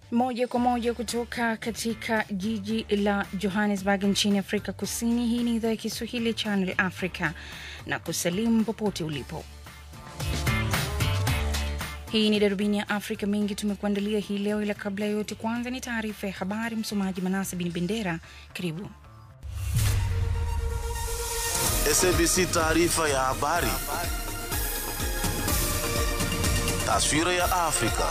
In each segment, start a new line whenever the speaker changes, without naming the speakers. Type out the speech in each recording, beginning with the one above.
Moja kwa moja kutoka katika jiji la Johannesburg nchini Afrika Kusini. Hii ni idhaa ya Kiswahili Channel Africa na kusalimu popote ulipo. Hii ni darubini ya Afrika. Mengi tumekuandalia hii leo, ila kabla ya yote, kwanza ni taarifa ya habari. Msomaji Manase Bin Bendera, karibu.
SABC taarifa ya habari. Taswira ya Afrika.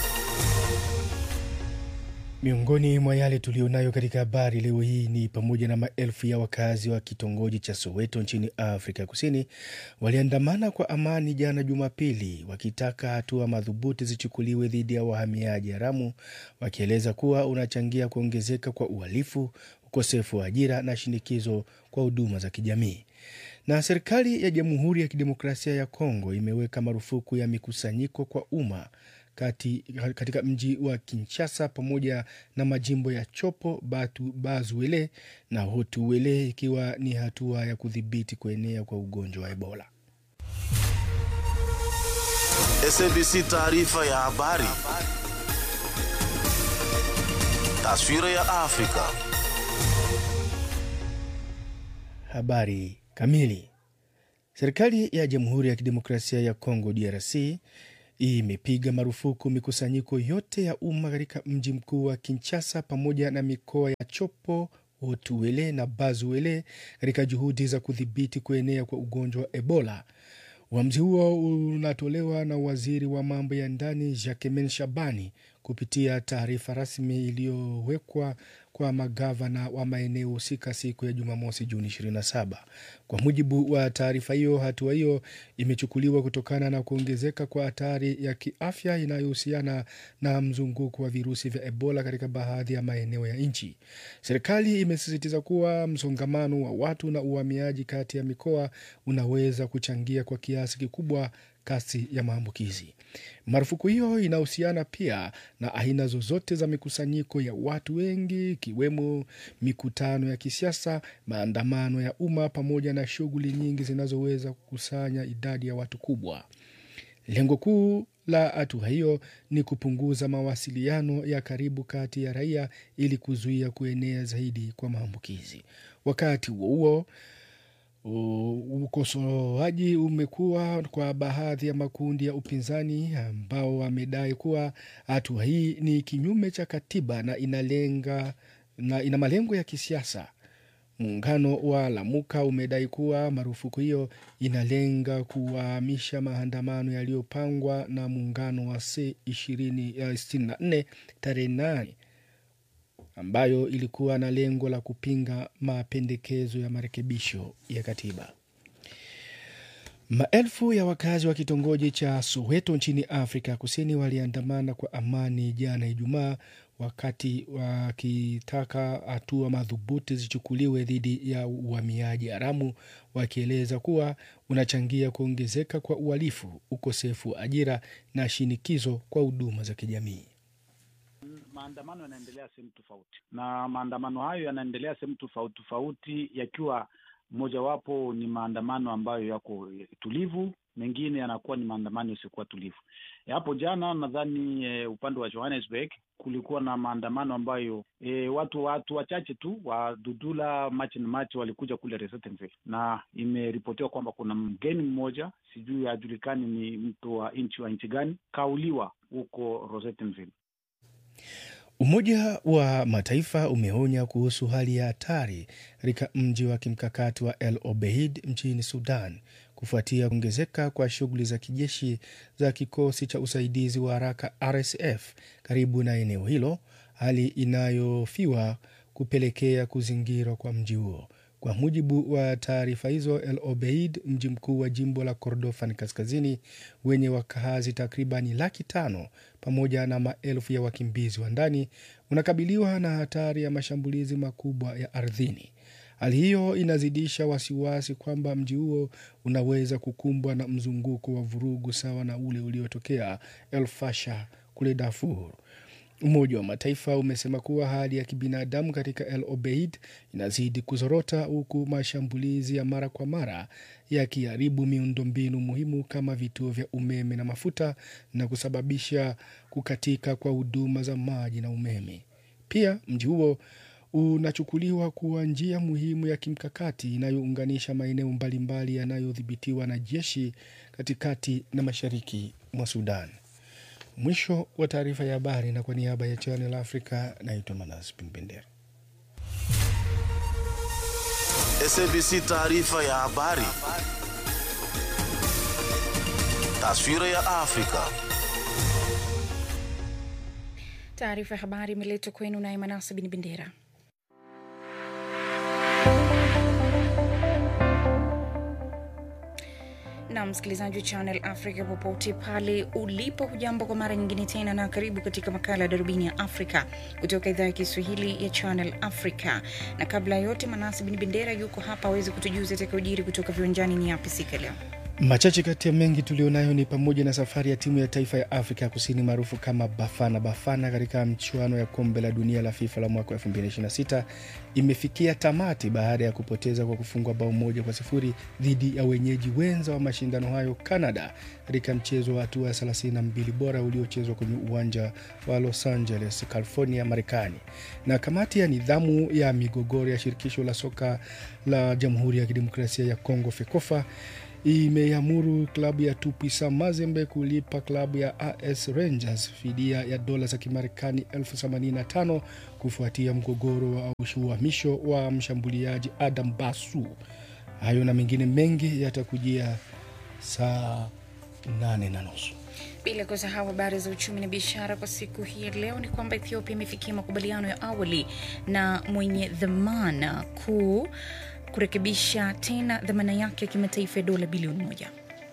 Miongoni mwa yale tulionayo katika habari leo hii ni pamoja na maelfu ya wakazi wa kitongoji cha Soweto nchini Afrika Kusini waliandamana kwa amani jana Jumapili, wakitaka hatua madhubuti zichukuliwe dhidi ya wahamiaji haramu, wakieleza kuwa unachangia kuongezeka kwa uhalifu, ukosefu wa ajira na shinikizo kwa huduma za kijamii. Na serikali ya Jamhuri ya Kidemokrasia ya Kongo imeweka marufuku ya mikusanyiko kwa umma kati, katika mji wa Kinshasa pamoja na majimbo ya Chopo, Batu, Bazuele na Hotuele ikiwa ni hatua ya kudhibiti kuenea kwa ugonjwa wa Ebola.
SABC taarifa ya habari. Taswira ya Afrika.
Habari kamili. Serikali ya Jamhuri ya Kidemokrasia ya Kongo DRC imepiga marufuku mikusanyiko yote ya umma katika mji mkuu wa Kinshasa pamoja na mikoa ya Chopo, Hotuele na Bazuele katika juhudi za kudhibiti kuenea kwa ugonjwa wa Ebola. Uamuzi huo unatolewa na waziri wa mambo ya ndani Jacquemain Shabani kupitia taarifa rasmi iliyowekwa kwa magavana wa maeneo husika siku ya Jumamosi, Juni 27. Kwa mujibu wa taarifa hiyo, hatua hiyo imechukuliwa kutokana na kuongezeka kwa hatari ya kiafya inayohusiana na mzunguko wa virusi vya Ebola katika baadhi ya maeneo ya nchi. Serikali imesisitiza kuwa msongamano wa watu na uhamiaji kati ya mikoa unaweza kuchangia kwa kiasi kikubwa kasi ya maambukizi. Marufuku hiyo inahusiana pia na aina zozote za mikusanyiko ya watu wengi, ikiwemo mikutano ya kisiasa, maandamano ya umma, pamoja na shughuli nyingi zinazoweza kukusanya idadi ya watu kubwa. Lengo kuu la hatua hiyo ni kupunguza mawasiliano ya karibu kati ya raia ili kuzuia kuenea zaidi kwa maambukizi. Wakati huo huo ukosoaji umekuwa kwa baadhi ya makundi ya upinzani ambao wamedai kuwa hatua hii ni kinyume cha katiba na inalenga na ina malengo ya kisiasa. Muungano wa Lamuka umedai kuwa marufuku hiyo inalenga kuwahamisha maandamano yaliyopangwa na muungano wa C64 tarehe 8 ambayo ilikuwa na lengo la kupinga mapendekezo ya marekebisho ya katiba. Maelfu ya wakazi wa kitongoji cha Soweto nchini Afrika Kusini waliandamana kwa amani jana Ijumaa, wakati wakitaka hatua madhubuti zichukuliwe dhidi ya uhamiaji haramu, wakieleza kuwa unachangia kuongezeka kwa uhalifu, ukosefu wa ajira na shinikizo kwa huduma za kijamii.
Maandamano yanaendelea sehemu tofauti, na maandamano hayo yanaendelea sehemu tofauti tofauti, yakiwa mojawapo ni maandamano ambayo yako tulivu, mengine yanakuwa ni maandamano yasiyokuwa tulivu. Hapo jana nadhani e, upande wa Johannesburg kulikuwa na maandamano ambayo e, watu watu wachache tu wa Dudula March and March walikuja kule Resettenville, na imeripotiwa kwamba kuna mgeni mmoja, sijui hajulikani ni mtu wa nchi wa nchi gani, kauliwa huko Resettenville.
Umoja wa Mataifa umeonya kuhusu hali ya hatari katika mji wa kimkakati wa El Obeid nchini Sudan kufuatia kuongezeka kwa shughuli za kijeshi za kikosi cha usaidizi wa haraka RSF karibu na eneo hilo, hali inayofiwa kupelekea kuzingirwa kwa mji huo. Kwa mujibu wa taarifa hizo, El Obeid, mji mkuu wa jimbo la Kordofan kaskazini wenye wakazi takribani laki tano pamoja na maelfu ya wakimbizi wa ndani, unakabiliwa na hatari ya mashambulizi makubwa ya ardhini. Hali hiyo inazidisha wasiwasi kwamba mji huo unaweza kukumbwa na mzunguko wa vurugu sawa na ule uliotokea El Fasher kule Darfur. Umoja wa Mataifa umesema kuwa hali ya kibinadamu katika El Obeid inazidi kuzorota huku mashambulizi ya mara kwa mara yakiharibu miundombinu muhimu kama vituo vya umeme na mafuta na kusababisha kukatika kwa huduma za maji na umeme. Pia mji huo unachukuliwa kuwa njia muhimu ya kimkakati inayounganisha maeneo mbalimbali yanayodhibitiwa na jeshi katikati na mashariki mwa Sudan. Mwisho wa taarifa ya habari, na kwa niaba ya Channel Africa naitwa Manas Pimbendera.
SABC taarifa ya habari. Taswira ya Afrika.
Taarifa ya habari imeletwa kwenu naye Manasa Bin Bendera. na msikilizaji wa Channel Africa popote pale ulipo, hujambo kwa mara nyingine tena, na karibu katika makala ya darubini ya Afrika kutoka idhaa ya Kiswahili ya Channel Africa. Na kabla ya yote, Manasi Bin Bendera yuko hapa aweze kutujuza atakayojiri kutoka viwanjani. Ni yapi siku ya leo?
Machache kati ya mengi tulionayo ni pamoja na safari ya timu ya taifa ya Afrika Kusini maarufu kama Bafana Bafana katika mchuano ya kombe la dunia la FIFA la mwaka 2026 imefikia tamati baada ya kupoteza kwa kufungwa bao moja kwa sifuri dhidi ya wenyeji wenza wa mashindano hayo Canada, katika mchezo wa hatua ya 32 bora uliochezwa kwenye uwanja wa Los Angeles, California, Marekani. Na kamati ya nidhamu ya migogoro ya shirikisho la soka la Jamhuri ya Kidemokrasia ya Kongo FEKOFA imeamuru klabu ya Tupisa Mazembe kulipa klabu ya AS Rangers fidia ya dola za Kimarekani elfu themanini na tano kufuatia mgogoro wa uhamisho wa mshambuliaji Adam Basu. Hayo na mengine mengi yatakujia saa nane na nusu.
Bila kusahau habari za uchumi na biashara kwa siku hii ya leo ni kwamba Ethiopia imefikia makubaliano ya awali na mwenye dhamana kuu kurekebisha tena dhamana yake ya kimataifa ya dola bilioni moja.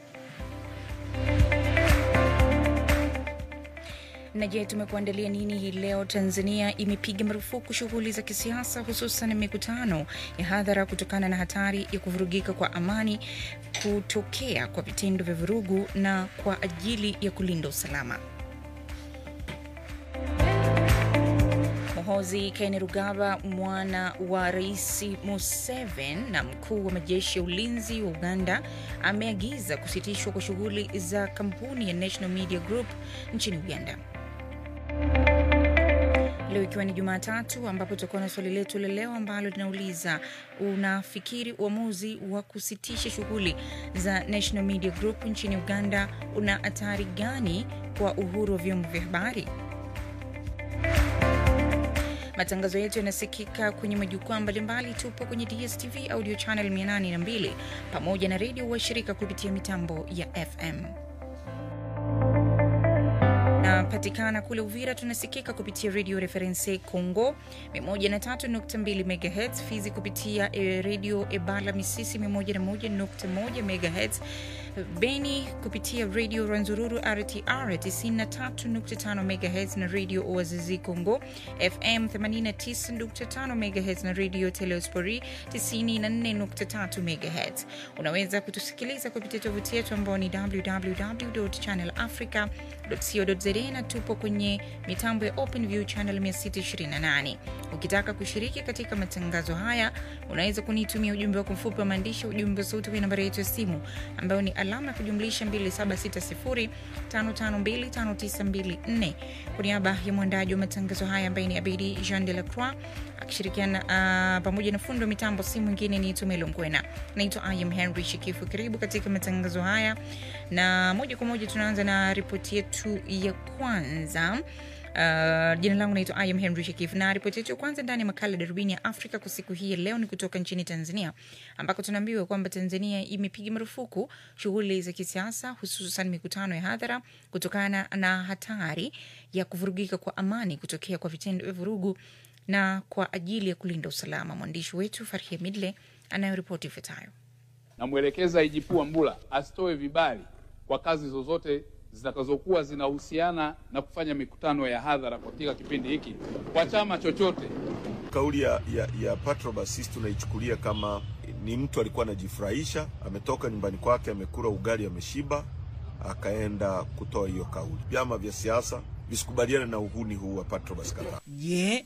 Na je, tumekuandalia nini hii leo? Tanzania imepiga marufuku shughuli za kisiasa, hususan mikutano ya hadhara kutokana na hatari ya kuvurugika kwa amani kutokea kwa vitendo vya vurugu na kwa ajili ya kulinda usalama. Muhoozi Kainerugaba, mwana wa Rais Museveni na mkuu wa majeshi ya ulinzi wa Uganda, ameagiza kusitishwa kwa shughuli za kampuni ya National Media Group nchini Uganda. Leo ikiwa ni Jumatatu, ambapo tutakuwa na swali letu la leo ambalo linauliza unafikiri uamuzi wa kusitisha shughuli za National Media Group nchini Uganda una hatari gani kwa uhuru wa vyombo vya habari? Matangazo yetu yanasikika kwenye majukwaa mbalimbali. Tupo kwenye DSTV audio channel 802 pamoja na redio washirika kupitia mitambo ya FM. Napatikana kule Uvira, tunasikika kupitia redio Reference Congo 103.2 MHz, Fizi kupitia e, redio Ebala Misisi 101.1 MHz, Beni kupitia redio Ranzururu RTR 93.5 MHz na redio Oazizi Congo FM 89.5 MHz na redio Teleospori 94.3 MHz. Unaweza kutusikiliza kupitia tovuti yetu ambao ni www.channelafrica.co.za na tupo kwenye mitambo ya OpenView channel 628. Ukitaka kushiriki katika matangazo haya, unaweza kunitumia ujumbe wako mfupi wa maandishi, ujumbe wa sauti kwenye nambari yetu ya simu ambayo ni alama ya kujumlisha 2760552594. Kwa niaba ya mwandaji wa matangazo haya ambaye ni Abidi Jean de la Croix akishirikiana uh, pamoja na fundi wa mitambo, si mwingine ni Tumelo Mkwena. Naitwa I am Henry Shikifu. Karibu katika matangazo haya, na moja kwa moja tunaanza na ripoti yetu ya kwanza. Uh, jina langu naitwa I am Henry Shekif na ripoti yetu ya kwanza ndani ya makala darubini ya Afrika kwa siku hii ya leo ni kutoka nchini Tanzania ambako tunaambiwa kwamba Tanzania imepiga marufuku shughuli za kisiasa hususan mikutano ya hadhara kutokana na hatari ya kuvurugika kwa amani kutokea kwa vitendo vya vurugu na kwa ajili ya kulinda usalama. Mwandishi wetu Farhia Midle anayoripoti ifuatayo.
Namwelekeza IGP Wambura asitoe vibali kwa kazi zozote zitakazokuwa zinahusiana na kufanya mikutano ya hadhara katika kipindi hiki kwa chama chochote.
Kauli ya, ya, ya Patrobas sisi tunaichukulia kama ni mtu alikuwa anajifurahisha, ametoka nyumbani kwake, amekula ugali, ameshiba, akaenda kutoa hiyo kauli. Vyama vya siasa visikubaliane na uhuni huu wa Patrobas Katambi.
Je,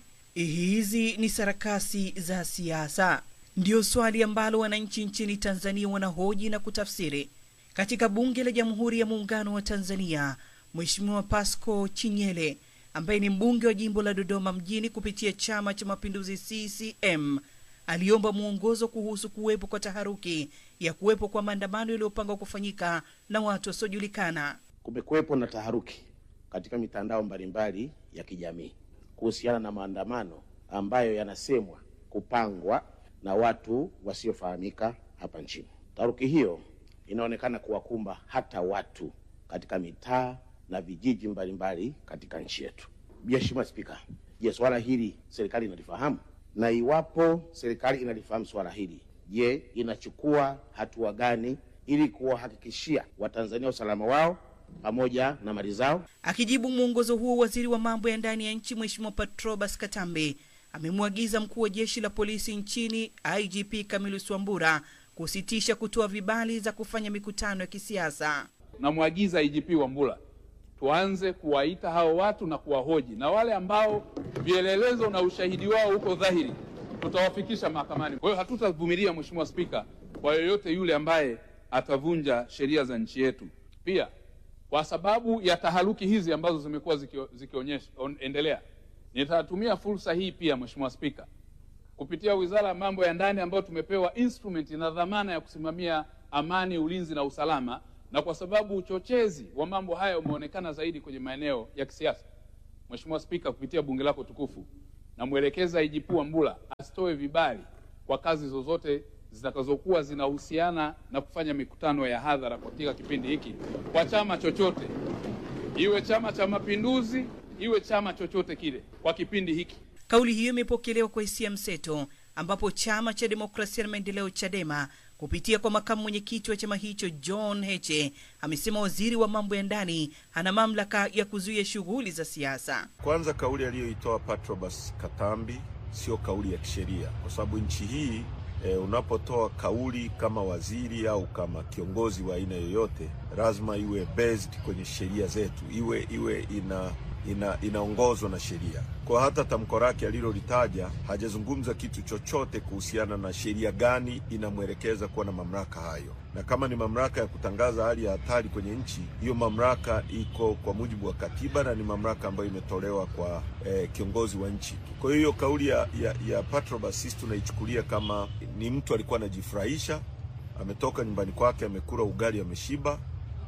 hizi ni sarakasi za siasa? Ndiyo swali ambalo wananchi nchini Tanzania wanahoji na kutafsiri. Katika Bunge la Jamhuri ya Muungano wa Tanzania, Mheshimiwa Pasco Chinyele ambaye ni mbunge wa jimbo la Dodoma mjini kupitia Chama cha Mapinduzi CCM aliomba mwongozo kuhusu kuwepo kwa taharuki ya kuwepo kwa maandamano yaliyopangwa kufanyika na watu wasiojulikana.
Kumekuwepo na taharuki katika mitandao mbalimbali ya kijamii kuhusiana na maandamano ambayo yanasemwa kupangwa na watu wasiofahamika hapa nchini. Taharuki hiyo inaonekana kuwakumba hata watu katika mitaa na vijiji mbalimbali katika nchi yetu. Mheshimiwa Spika, je, swala hili serikali inalifahamu? Na iwapo serikali inalifahamu swala hili, je, inachukua hatua gani ili kuwahakikishia Watanzania usalama wao pamoja na mali zao?
Akijibu mwongozo huo, waziri wa mambo ya ndani ya nchi Mheshimiwa Patrobas Katambe amemwagiza mkuu wa jeshi la polisi nchini IGP Camillus Wambura kusitisha kutoa vibali za kufanya mikutano ya kisiasa.
Namwagiza IGP Wambura tuanze kuwaita hao watu na kuwahoji, na wale ambao vielelezo na ushahidi wao uko dhahiri tutawafikisha mahakamani. Kwa hiyo hatutavumilia, Mheshimiwa Spika, kwa yoyote yule ambaye atavunja sheria za nchi yetu. Pia kwa sababu ya taharuki hizi ambazo zimekuwa zikio- zikionyesha on- endelea, nitatumia fursa hii pia Mheshimiwa Spika kupitia Wizara ya Mambo ya Ndani ambayo tumepewa instrument na dhamana ya kusimamia amani, ulinzi na usalama, na kwa sababu uchochezi wa mambo haya umeonekana zaidi kwenye maeneo ya kisiasa, Mheshimiwa Spika, kupitia bunge lako tukufu, namwelekeza IGP Wambura asitoe vibali kwa kazi zozote zitakazokuwa zinahusiana na kufanya mikutano ya hadhara katika kipindi hiki kwa chama chochote, iwe Chama cha Mapinduzi, iwe chama chochote kile, kwa kipindi hiki.
Kauli hiyo imepokelewa kwa hisia mseto, ambapo chama cha demokrasia na maendeleo CHADEMA kupitia kwa makamu mwenyekiti wa chama hicho John Heche amesema waziri wa mambo ya ndani ana mamlaka ya kuzuia shughuli za siasa.
Kwanza, kauli aliyoitoa Patrobas Katambi sio kauli ya kisheria, kwa sababu nchi hii e, unapotoa kauli kama waziri au kama kiongozi wa aina yoyote, lazima iwe based kwenye sheria zetu, iwe iwe ina ina inaongozwa na sheria. Kwa hata tamko lake alilolitaja hajazungumza kitu chochote kuhusiana na sheria gani inamwelekeza kuwa na mamlaka hayo, na kama ni mamlaka ya kutangaza hali ya hatari kwenye nchi, hiyo mamlaka iko kwa mujibu wa katiba na ni mamlaka ambayo imetolewa kwa eh, kiongozi wa nchi. Kwa hiyo hiyo kauli ya, ya, ya Patrobas sisi tunaichukulia kama ni mtu alikuwa anajifurahisha, ametoka nyumbani kwake, amekula ugali, ameshiba,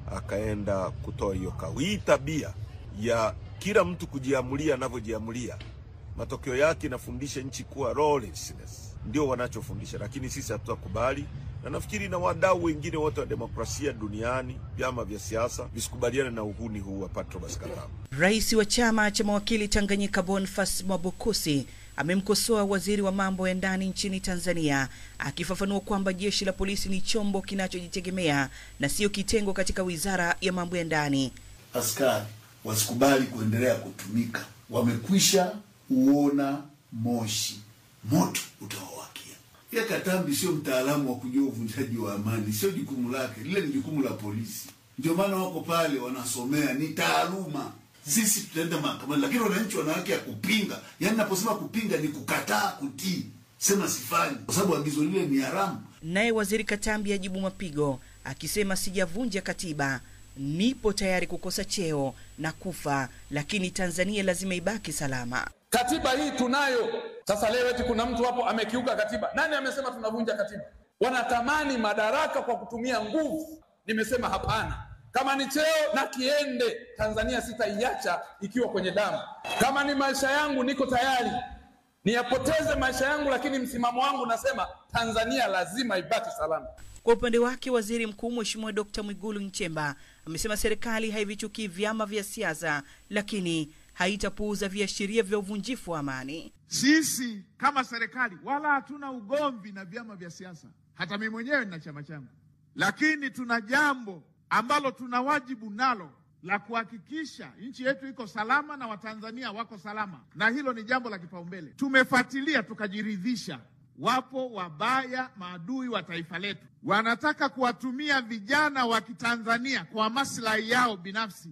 akaenda kutoa hiyo kauli. Hii tabia ya kila mtu kujiamulia anavyojiamulia, matokeo yake inafundisha nchi kuwa lawlessness, ndio wanachofundisha, lakini sisi hatutakubali, na nafikiri na wadau wengine wote wa demokrasia duniani, vyama vya siasa visikubaliane na uhuni huu wa Patrobas Katambi.
Rais wa chama cha mawakili Tanganyika Boniface Mwabukusi amemkosoa waziri wa mambo ya ndani nchini Tanzania akifafanua kwamba jeshi la polisi ni chombo kinachojitegemea na sio kitengo katika wizara ya mambo ya ndani.
askari wasikubali kuendelea kutumika. Wamekwisha uona moshi, moto utawawakia. Ya Katambi sio mtaalamu wa kujua uvunjaji wa amani, sio jukumu lake, lile ni jukumu la polisi. Ndio maana wako pale wanasomea, ni taaluma. Sisi tutaenda mahakamani, lakini wananchi wana haki ya kupinga. Yaani naposema kupinga ni kukataa kutii, sema sifanyi, kwa sababu agizo lile ni haramu.
Naye waziri Katambi ajibu mapigo akisema, sijavunja katiba, nipo tayari kukosa cheo na kufa, lakini Tanzania lazima ibaki salama.
Katiba hii tunayo. Sasa leo eti kuna mtu hapo amekiuka katiba. Nani amesema tunavunja katiba? Wanatamani madaraka kwa kutumia nguvu. Nimesema hapana. Kama ni cheo na kiende, Tanzania sitaiacha ikiwa kwenye damu. Kama ni maisha yangu, niko tayari niyapoteze maisha yangu, lakini msimamo wangu nasema Tanzania lazima ibaki salama.
Kwa upande wake waziri mkuu Mheshimiwa Dkt Mwigulu Nchemba amesema serikali haivichukii vyama vya siasa, lakini haitapuuza viashiria vya uvunjifu wa amani.
Sisi kama serikali wala hatuna ugomvi na vyama vya siasa, hata mimi mwenyewe nina chama changu, lakini tuna jambo ambalo tuna wajibu nalo la kuhakikisha nchi yetu iko salama na Watanzania wako salama, na hilo ni jambo la kipaumbele. Tumefuatilia tukajiridhisha, wapo wabaya, maadui wa taifa letu, wanataka kuwatumia vijana wa Kitanzania kwa maslahi yao binafsi.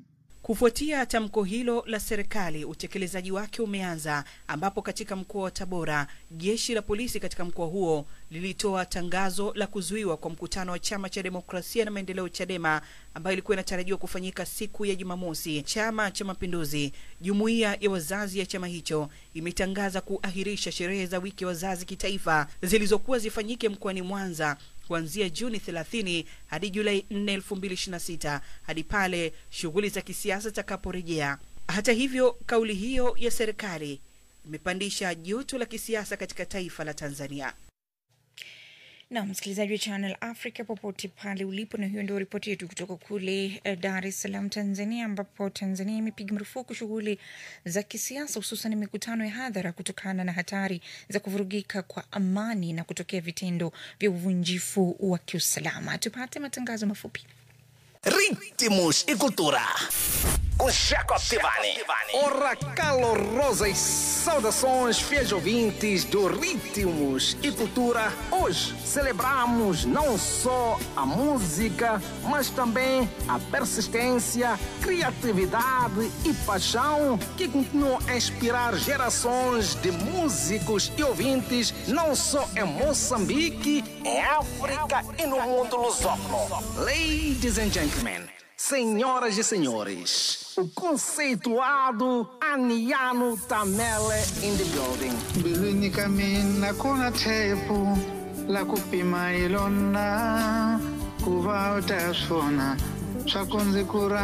Kufuatia tamko hilo la serikali, utekelezaji wake umeanza, ambapo katika mkoa wa Tabora jeshi la polisi katika mkoa huo lilitoa tangazo la kuzuiwa kwa mkutano wa chama cha demokrasia na maendeleo CHADEMA ambayo ilikuwa inatarajiwa kufanyika siku ya Jumamosi. Chama cha Mapinduzi, jumuiya ya wazazi ya chama hicho imetangaza kuahirisha sherehe za wiki ya wazazi kitaifa zilizokuwa zifanyike mkoani Mwanza kuanzia Juni 30 hadi Julai 4, 2026 hadi pale shughuli za kisiasa zitakaporejea. Hata hivyo, kauli hiyo ya serikali imepandisha joto la kisiasa katika taifa la Tanzania.
na msikilizaji wa Channel Africa popote pale ulipo, na hiyo ndio ripoti yetu kutoka kule eh, Dar es Salaam, Tanzania, ambapo Tanzania imepiga marufuku shughuli za kisiasa, hususan mikutano ya hadhara kutokana na hatari za kuvurugika kwa amani na kutokea vitendo vya uvunjifu wa kiusalama. Tupate matangazo mafupi.
Ritmos e cultura. Com Jacob Tivani. Ora calorosas saudações, fiéis ouvintes do Ritmos e Cultura. Hoje celebramos não só a música, mas também a persistência, criatividade e paixão que continuam a inspirar gerações de músicos e ouvintes, não só em Moçambique, em África e no mundo lusófono. Ladies and gentlemen, senhoras e senhores, o conceituado Aniano Tamele in the building.
mbilwini ka mina ku na tshepo la ku pima hi lona ku va u ta swona swa ku ndzi ku ra